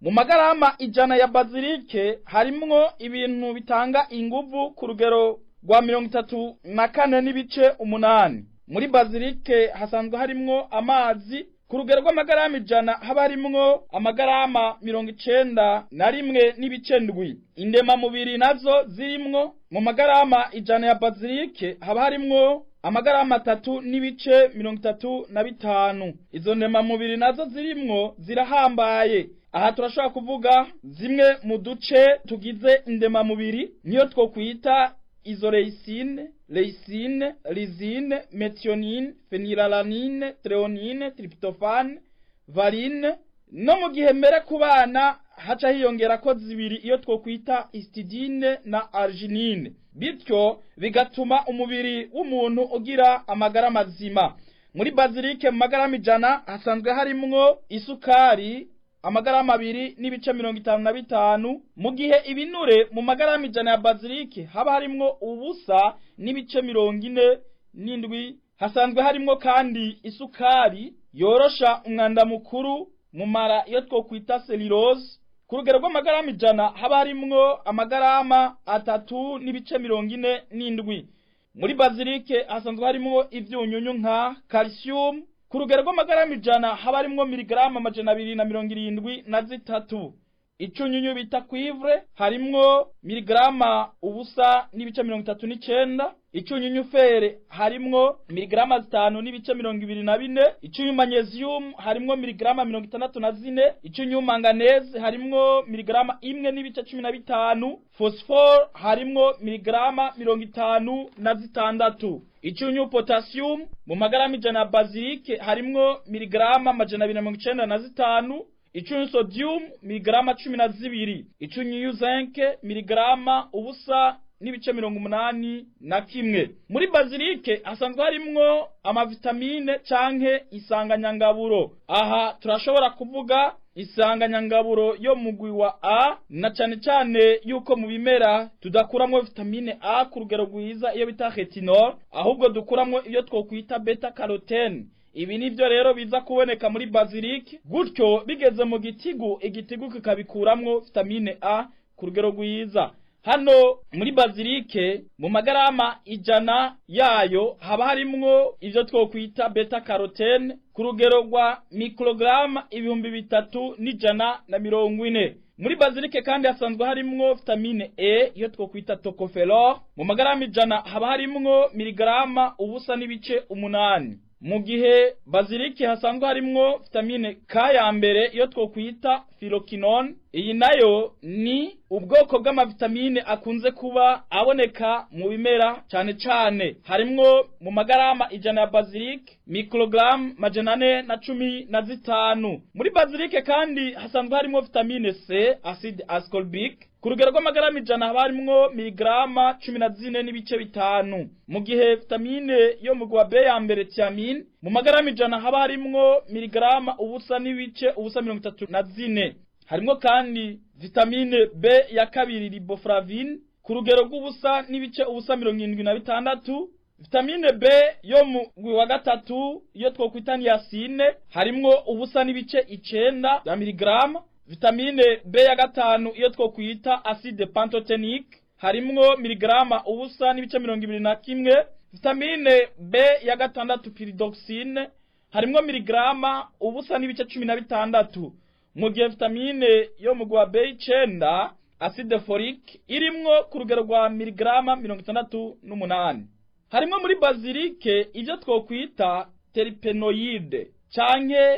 mu magarama ijana ya bazilike harimwo ibintu bitanga inguvu ku rugero rwa mirongo itatu na kane n'ibice umunani muri bazilike hasanzwe harimwo amazi ku rugero rw'amagarama ijana haba harimwo amagarama mirongo icenda na rimwe n'ibice ndwi indemamubiri nazo zirimwo mu magarama ijana ya bazilike haba harimwo amagarama atatu n'ibice mirongo itatu na bitanu izo ndemamubiri nazo zirimwo zirahambaye aha turashobora kuvuga zimwe mu duce tugize indemamubiri niyo twokwita izo leyisine leyisine lizine metionine fenilalanine treonine tryptophane valine no mu gihe mbere ku bana haca hiyongera ko zibiri iyo twokwita istidine na arginine bityo bigatuma umubiri w'umuntu ugira amagara mazima muri bazilike mu magarama ijana hasanzwe harimwo isukari amagarama abiri n'ibice mirongo itanu na bitanu mu gihe ibinure mu magarama ijana ya bazilike haba harimwo ubusa n'ibice mirongo ine n'indwi hasanzwe harimwo kandi isukari yorosha umwanda mukuru mu mara iyo twokwita selirose ku rugero rw'amagarama ijana haba harimwo amagarama atatu n'ibice mirongo ine n'indwi muri bazilike hasanzwe harimwo ivyunyunyu nka calcium ku rugero rw'amagarama ijana haba harimwo miligarama amajana abiri na mirongo irindwi na zitatu icunyunyu bita kwivre harimwo miligarama ubusa n'ibice mirongo itatu n'icenda icunyunyu fere harimwo miligarama zitanu n'ibice mirongo ibiri na bine icunyunyu magnesium harimwo miligarama mirongo itandatu na zine icunyunyu manganese harimwo miligarama imwe n'ibice cumi na bitanu phosphore harimwo miligarama mirongo itanu na zitandatu icunyunyu potassium mu magarama ijana ya bazilike harimwo miligarama amajana abiri na mirongo icenda na zitanu icunyu sodium miligarama cumi na zibiri icunyu zinke miligarama ubusa n'ibice mirongo umunani na kimwe muri bazilike hasanzwe harimwo amavitamine canke isanganyangaburo aha turashobora kuvuga isanganyangaburo yo mugwi wa a na cane cane yuko mu bimera tudakuramwo vitamine a ku rugero rwiza iyo bita retinol ahubwo dukuramwo iyo twokwita beta carotene ibi nivyo rero biza kuboneka muri bazilike gutyo bigeze mu gitigu igitigu kikabikuramwo vitamine a ku rugero rwiza hano muri bazilike mu magarama ijana yayo haba harimwo ivyo twokwita beta carotene ku rugero rwa mikrograma ibihumbi bitatu n'ijana na mirongo ine muri bazilike kandi hasanzwe harimwo vitamine e iyo twokwita tocoferol mu magarama ijana haba harimwo miligarama ubusa n'ibice umunani mu gihe bazilike hasanzwe harimwo vitamine K ya mbere iyo twokwita filokinone iyi nayo ni ubwoko bw'amavitamine akunze kuba aboneka mu bimera cane cane harimwo mu magarama ijana ya bazilike mikrogaramu majana ane na cumi na zitanu muri bazilike kandi hasanzwe harimwo vitamine C acide ascorbic ku rugero rw'amagarama ijana haba harimwo miligarama cumi na zine n'ibice bitanu mu gihe vitamine yo mu gwa B ya mbere thiamine mu magarama ijana haba harimwo miligarama ubusa n'ibice ubusa mirongo itatu na zine harimwo kandi vitamine B ya kabiri riboflavine ku rugero rw'ubusa n'ibice ubusa mirongo irindwi na bitandatu vitamine B yo mu gwi wa gatatu iyo twokwita niacine harimwo ubusa n'ibice icenda ya miligarama vitamine B ya gatanu iyo twokwita acide pantotenique harimwo miligarama ubusa n'ibice mirongo ibiri na kimwe vitamine B ya gatandatu pyridoxine harimwo miligarama ubusa n'ibice cumi na bitandatu mu gihe vitamine yo mu gwa B icenda acide folique irimwo ku rugero rwa miligarama mirongo itandatu n'umunani harimwo muri bazilike ivyo twokwita teripenoide canke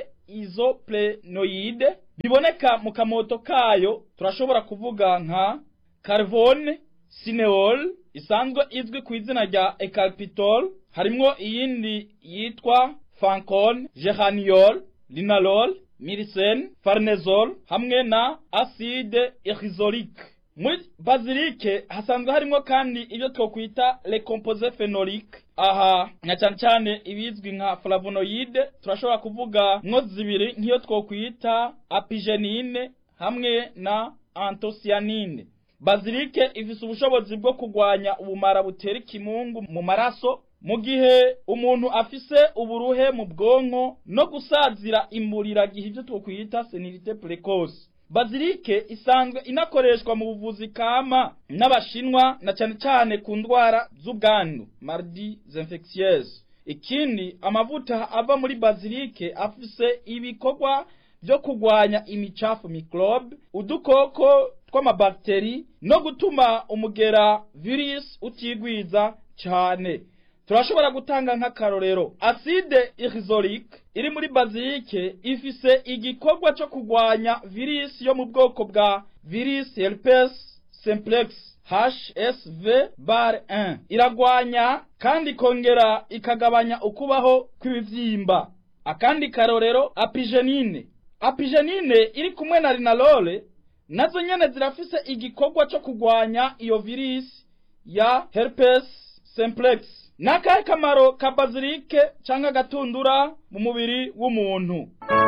isoprenoide biboneka mu kamoto kayo turashobora kuvuga nka carvone cineol isanzwe izwi ku izina rya ecarpitol harimwo iyindi yitwa fancon geraniol linalol miricen farnesol hamwe na acide irisolique muri bazilike hasanzwe harimwo kandi ibyo twokwita le composé phénolique aha na cyane cyane ibizwi nka flavonoide turashobora kuvuga mwo zibiri nk'iyo twokwita apigenine hamwe na antosianine bazilike ifise ubushobozi bwo kugwanya ubumara butera ikimungu mu maraso mu gihe umuntu afise uburuhe mu bwonko no gusazira imburiragihe ibyo twokwita senilite precoce bazilike isanzwe inakoreshwa mu buvuzi kama n'abashinwa na cyane cyane ku ndwara z'ubwandu mardi infectieuse ikindi amavuta ava muri bazilike afise ibikorwa byo kugwanya imicafu microbe udukoko tw'amabakteri no gutuma umugera virus utigwiza cyane turashobora gutanga nk'akarorero acide irisolique iri muri bazilike ifise igikorwa cyo kugwanya virus yo mu bwoko bwa virus herpes simplex HSV bar 1 iragwanya kandi ikongera ikagabanya ukubaho kw'ibivyimba akandi karorero apigenine apigenine iri kumwe na linalole nazo nyene zirafise igikorwa cyo kugwanya iyo virus ya herpes simplex nakahe kamaro ka bazilike canke agatundura mu mubiri w'umuntu